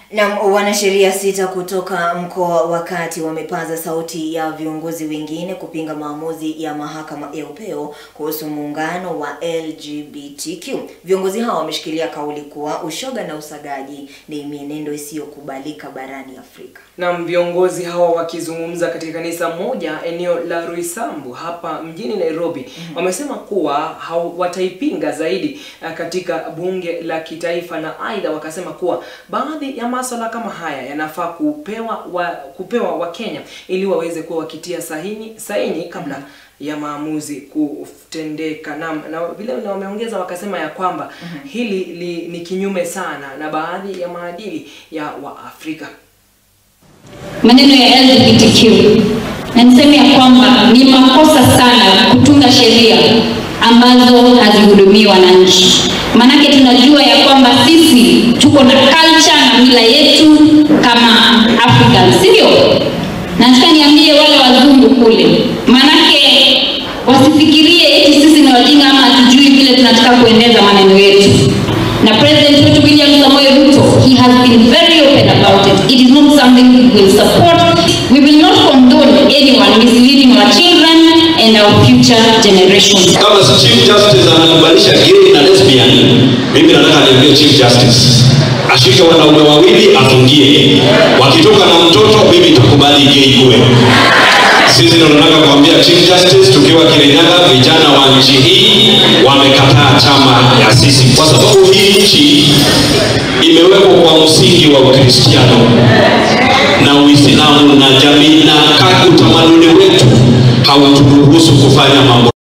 Na wanasheria sita kutoka mkoa wa Kati wamepaza sauti ya viongozi wengine kupinga maamuzi ya mahakama ya upeo kuhusu muungano wa LGBTQ. Viongozi hao wameshikilia kauli kuwa ushoga na usagaji ni mienendo isiyokubalika barani Afrika. Na viongozi hao wakizungumza katika kanisa moja eneo la Roysambu hapa mjini Nairobi wamesema kuwa hau- wataipinga zaidi eh, katika bunge la kitaifa, na aidha wakasema kuwa baadhi ya masuala kama haya yanafaa kupewa wa, kupewa Wakenya ili waweze kuwa wakitia saini, saini kabla ya maamuzi kutendeka. Na, na vile vile wameongeza wakasema ya kwamba hili li, ni kinyume sana na baadhi ya maadili ya Waafrika. maneno ya LGBTQ na niseme ya kwamba ni makosa sana kutunga sheria ambazo hazihudumii wananchi. Maanake tunajua ya kwamba sisi tuko na culture na mila yetu kama Africans, sivyo? Na nataka niambie wale wazungu kule, maanake wasifikirie eti sisi ni wajinga ama hatujui vile tunataka kuendeza maneno yetu na president wetu William Samoei Ruto he has been very open about it it is not something we will support we will not condone anyone misleading our children and our future generations kama si chief justice anakubalisha gay na lesbian mimi nataka niambie chief justice ashike wanaume wawili afungie wakitoka na mtoto mimi nitakubali gay kuwe sisi ndo tunataka kuambia chief justice tukiwa kirinyaga vijana wa nchi hii wamekataa chama ya sisi kwa sababu hii nchi imewekwa kwa msingi wa ukristiano na uislamu na jamii na ka- utamaduni wetu hauturuhusu kufanya mambo